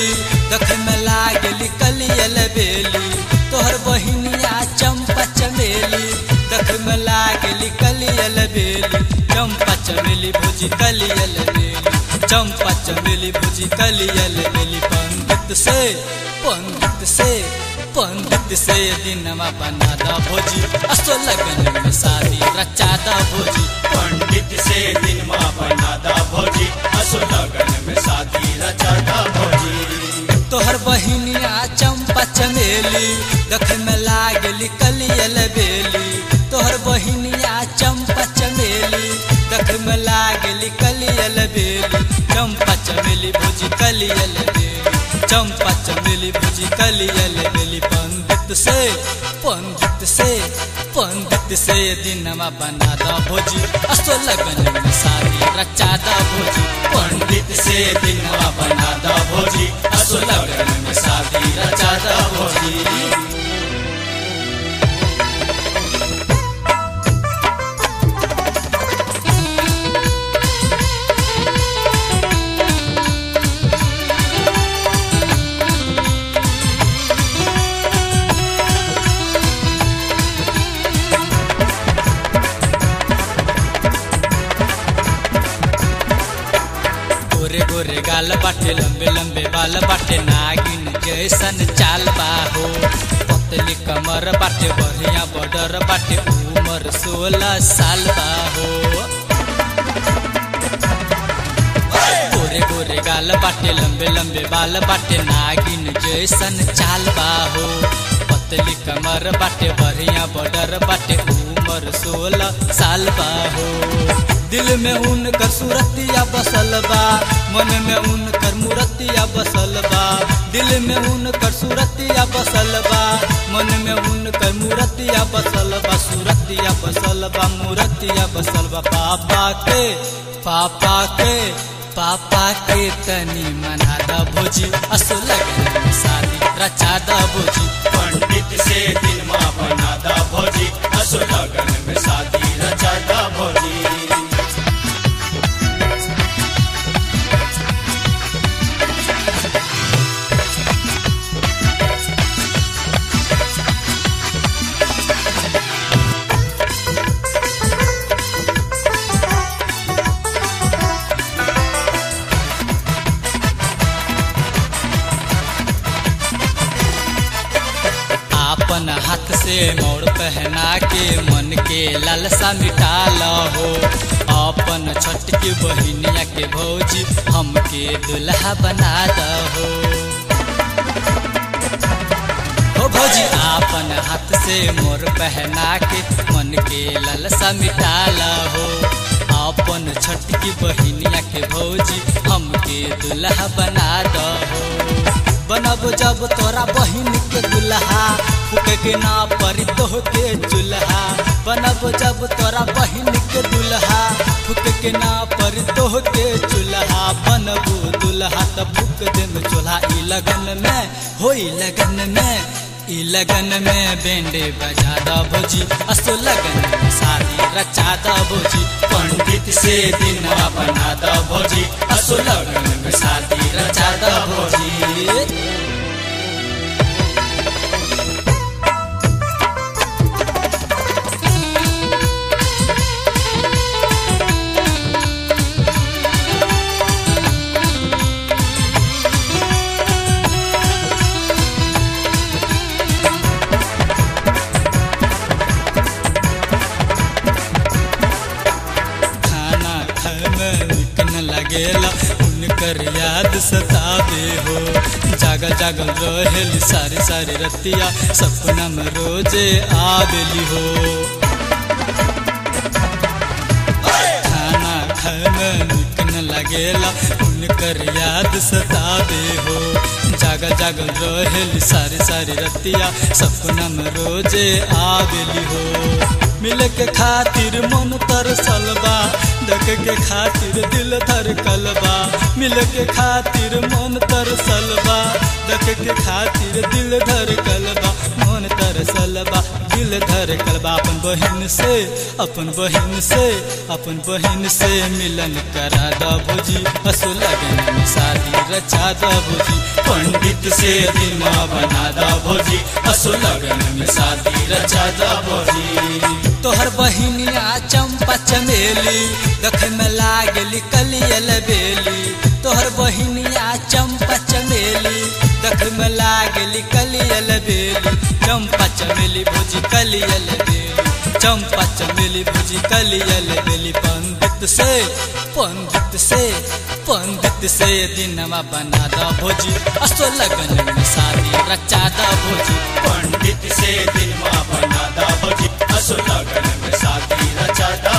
देख में लागली कलियल बेली तोहर बहिनिया चंपा चमेली देख में लागली कलियल बेली चंपा चमेली भुजी कलियल बेली चंपा चमेली भुजी कलियल बेली पंडित से पंडित से पंडित से दिनमा बना दा भोजी असो लगन में शादी रचा दा भोजी पंडित से दिन माँ बनादा भौजी असो लगन में शादी रचादा भौजी तोहर बहिनिया चंपा चमेली देख में लागली कलियल बेली तोहर बहिनिया चंपा चमेली देख में लागली कलियल बेली चंपा चमेली भुजी कलियल बेली चंपा चमेली भुजी कलियल बेली पंडित से पंडित से पंडित से दिनमा बना दा भोजी असो लगन में शादी रचा दा भोजी पंडित से दिन माँ बनादा भौजी असो लगन में शादी रचादा भौजी गोरे गोरे गाल बाटे लंबे लंबे बाल बाटे नागिन जैसन चाल बाहो पतली कमर बाटे बढ़िया बॉर्डर बाटे उमर सोलह साल बाहो गोरे गोरे गाल बाटे लंबे लंबे बाल बाटे नागिन जैसन चाल बाहो पतली कमर बाटे बढ़िया बॉर्डर बाटे उमर सोलह साल बाहो दिल में उनकर सूरतिया बसल बा मन में उनकर मूर्तिया बसल बा दिल में उनकर सूरतिया बसल बा मन में उनकर मूर्तिया बसल बा सूरतिया बसल बा मूर्तिया बसल बा पापा के पापा के पापा के तनी मना दा भोजी असो लगन में शादी रचा दा भोजी पंडित से दिन माँ बनादा भौजी असो लगन में शादी रचादा भौजी आपन हाथ से मोड़ पहना के मन के लालसा मिटा हो अपन छोटकी बहिनिया के भौजी हमके दुल्हा बना दहो हो भौजी आपन हाथ से मोर पहना के मन के लालसा मिटा हो अपन छोटकी बहिनिया के भौजी हमके दुल्हा बना दहो बनब जब तोरा बहिन के दुल्हा फूके के ना परी तोह के चूल्हा बनब जब तोरा बहिन के दुल्हा फूके के ना परी तोह के चूल्हा बनबू दुल्हा त फूक दे में चूल्हा ई लगन में होई लगन में ई लगन में बेंडे बजा दा भोजी असो लगन में शादी रचा दा भोजी पंडित से दिन माँ बनादा भौजी असो लगन में शादी रचादा भौजी खाना खाए में निक न लगेला उनकर याद सतावे हो जागल जागल रहेली सारी सारी रतिया सपना में रोजे आवेली हो खाना खाए में निक न लगेला उनकर याद सतावे हो जागल जागल रहेली सारी सारी रतिया सपना में रोजे आवेली हो मिले के खातिर मन तरसल बा देख के खातिर दिल धड़कल बा मिले के खातिर मन तरसल बा देख के खातिर दिल धर कलबा मन तरसल बा दिल धर कलबा अपन बहन से अपन बहन से अपन बहन से मिलन करा दा भोजी असो लगन में शादी रचा दा भोजी पंडित से दिन बना दा भोजी असो लगन में शादी रचा दा भोजी तोहर बहिनिया चंपा चमेली देख में लागली कलियल बेली तोहर बहिनिया चंपा चमेली देख में लागली कलियल बेली चंपा चमेली भोजी कलियल बेली चंपा चमेली भोजी कलियल बेली पंडित से पंडित से पंडित से दिनमा बना दा भोजी असो लगन में शादी रचा दा भोजी पंडित से दिन बना दा भोजी असो लगन में शादी रचा दा